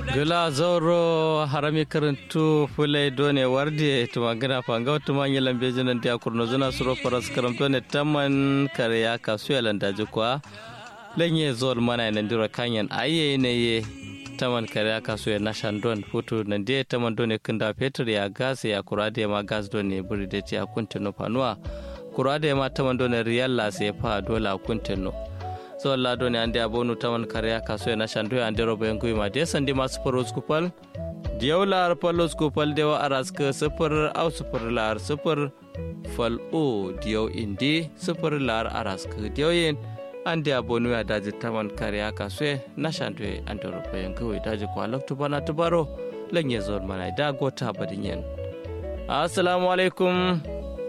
gila zauro harami karantu fulai done warde tuma gina fanga tuma yi lambe jinan dia kurno zuna suro faras karamto ne taman kare ya kasu ya landaji kwa lenye zol mana nan dira kanyan aye ne ye taman kare ya kasu ya nashan don futu nan dia taman done kinda petur ya gas ya kurade ma gas done buri de ti akuntino panuwa kurade ma taman done riyal la se fa dola akuntino so la do ne ande abonu tawan kare ka so na shandu ande robo yangu ma de sandi ma super skupal diyaw lar palo skupal dewa aras ke super au super lar super fal o diyaw indi super lar aras ke diyaw yen ande abonu ya daji tawan kare ka so na shandu ande robo yangu daji ko alok tubana tubaro lenye zon mana da gota badinyen assalamu alaikum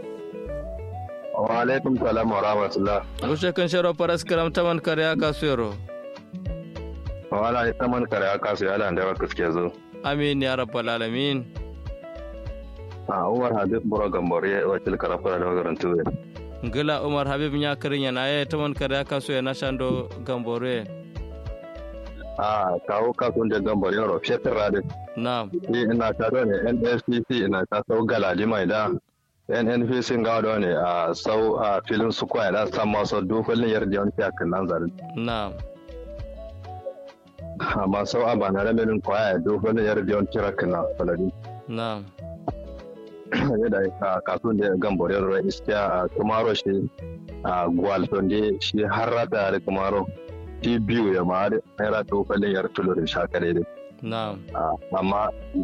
wa alaikum salam wa rahmatullah Rushe kan sharo faras karam taman kare aka suyaro. wala ita man kare aka su yala da baka suke zo Amin ya rabbal alamin. a umar habib buro gambore wakil karafara da magaran tuwe Ngila Umar Habib nya karin yana ya taman kare aka suya na shando gambore. a kawo kasun da gambore yaro fetur radin Na'am. ni ina ta ne nscc ina ta sau galadi mai da nnpc ga da ne a sau a filin su kwaya da san masu dokolin yarda yawan fiyakin nan zarin Na'am. amma sau a bana ramelin kwaya dokolin yarda yawan fiyakin nan falari Na'am. yadda a kasuwan da gambore yaro iskiya a kumaro shi a gwalton da shi har rata da kumaro shi biyu ya ma har rata dokolin yarda tulorin shakare Na'am. amma